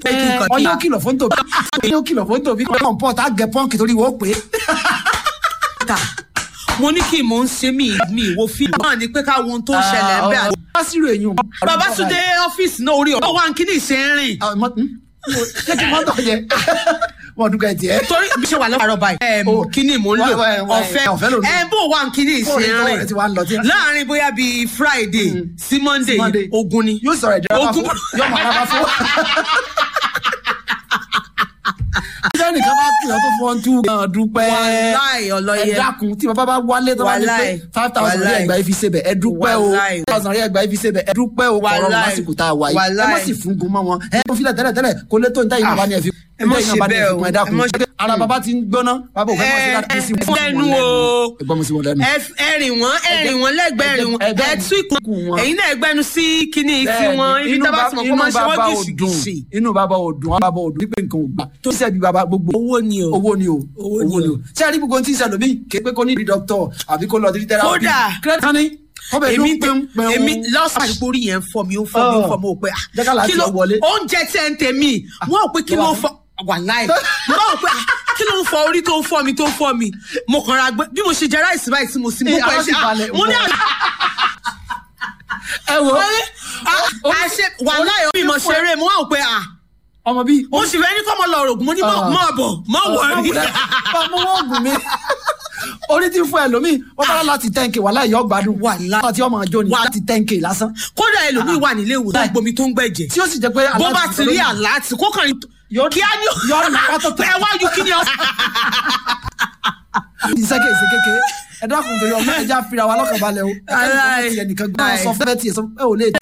pé kí n kàn ọyọ kìlọ̀ fún tòbí ọyọ kìlọ̀ fún tòbí kọ́ ọ̀n pọ̀ tá a gẹ pọ́ǹkì torí wọ́n pé. ta mo ní kí n mò ń ṣe mí mi ìwo fíìmù náà ni pé ká wo ohun tó ń ṣẹlẹ̀ ń bẹ́ àti. lásìrò èyàn. Babátúndé ọ́fíìsì náà orí ọ̀rọ̀ wa ń kíní ìṣe ń rìn ṣé kí wọ́n tọ̀ jẹ wọ́n dúkọ̀ ẹ̀ tiẹ̀. torí bí ṣe wà lọ́wọ́ báyìí ẹ̀ẹ́m Oh. kíní mò ń lò Wá- wá- wá- ọ̀fẹ́ ọ̀fẹ́ ló ń lò. ẹ̀ bó wà ń kíní ìṣe Bóòlù ń ìtọ́wọ̀ rẹ̀ ti wá ń lọ tí- rìn láàrin bóyá bíi Friday sí Monday Monday. ogun ni. yóò sọ̀rọ̀ ìdíra bá Ogun. fún yóò máa bá fún. ṣé nìkan bá pè ọ́ tó fọ́n tú gan dúpẹ́. Wàláì ọlọ́yẹ. ẹ dákun tí bàbá bá wálé tó bá ní pé Wàláì. five thousand rí Wàláì. ẹgbàá ifi ṣe bẹ̀ ẹ dúpẹ́ o Wàláì. five thousand rí ẹgbàá ifi ṣe bẹ̀ ẹ dúpẹ́ o kọ̀ọ̀rọ̀ Wàláì. lásìkò tá a wà yìí ẹ má Wàláì. sì fún gun mọ́ wọn ẹ kó filẹ̀ tẹ́lẹ̀ tẹ́lẹ̀ kó lé tó ń tẹ́yìn náà bá ní ẹ fi ẹ má tẹ́yìn náà ṣe bá ní ẹ bẹ́ẹ̀ fi o. kún ẹ Ẹ dákun má ṣe- ara bàbá ti ń gbóná bàbá òfin mọ̀ sí Ẹ- láti sí ẹ lẹ́nu o. ẹgbọ́n mi sí wọn lẹ́nu. ẹ ẹ rìn wọ́n ẹ rìn wọ́n lẹ́gbẹ̀ẹ́ rìn wọ́n ẹgbẹ́- ẹ tú ìkùn ìkùn wọn. ẹ̀yin náà ẹgbẹ́nu sí kíní tí Bẹ́ẹ̀ni, wọ́n ibi inú tá a bá bá- ti mọ̀ kó inú máa ṣe wọ́n bàbá ò gìṣìgìṣì. dùn, inú bàbá ò dùn bàbá ò dùn wípé nǹkan ò gbà tó ṣẹ́bi bàbá gbogbo owó ni o. owó ni o Owó ni o. ṣé a rí gbogbo tí ń ṣẹlẹ̀ mí ké pé kó ní ìdí dọ́kítọ̀ àbí kó lọ sí tẹ́lá Kódà. kírẹ́tà ni ó bẹ̀ ló èmi ń pẹ́ ń pẹ́ èmi lọ́sàn-án àdìpọ̀ orí yẹn ń fọ́ mi ó ń fọ́ mi ó ń fọ́ mi ó pé ah, Jẹ́ ká láti kí ló ọ wọlé. oúnjẹ tí ẹ ń tèmi wọ́n ò pé kí ló ń fọ́ wàláì wọ́n ò pé ah, kí ló ń fọ́ orí tó ń fọ́ mi tó ń fọ́ mi mo kàn ra gbé bí mo ṣe jẹ ráìsì báyìí tí mo sì mú Eh, pẹ́ ara ṣe sì balẹ̀, mo ní wọ́n. àná ẹ wo àṣẹ wàláì omi mo ṣeré mo wà ó pé ah ọmọ bíi mo sì fẹ́ ní kọ́ mọ lọ rògùn mo ní mọ̀ Ah. mọ̀ bọ̀ mọ̀ wọ̀rí. ọmọ wọn gùn mí orí tí ń fún ẹlòmíì wọn bá láti ten k wàhálà ìyá ọgbàdùn Wàláì. àti ọmọ àjọ ni Wà- láti ten k lásán kódà ẹlòmíì wà nílé ìwòsàn gbomi tó ń gbẹ̀jẹ̀ tí ó sì jẹ pé bó bá aláàtì ti rí lórí- àlá tí kó kàn Yóò- kí á ní yóò nà pátó tó. ẹ wá ju kí ni ọ. iṣẹ́ kéèsì kékeré ẹ dákun torí ọmọ ẹja fira wa lọ́kàn balẹ̀ o ẹ kẹ́ni kan Aláì. tiẹ̀ nìkan gbọ́n sọ fẹ́ tiẹ̀ sọ ẹ ò lè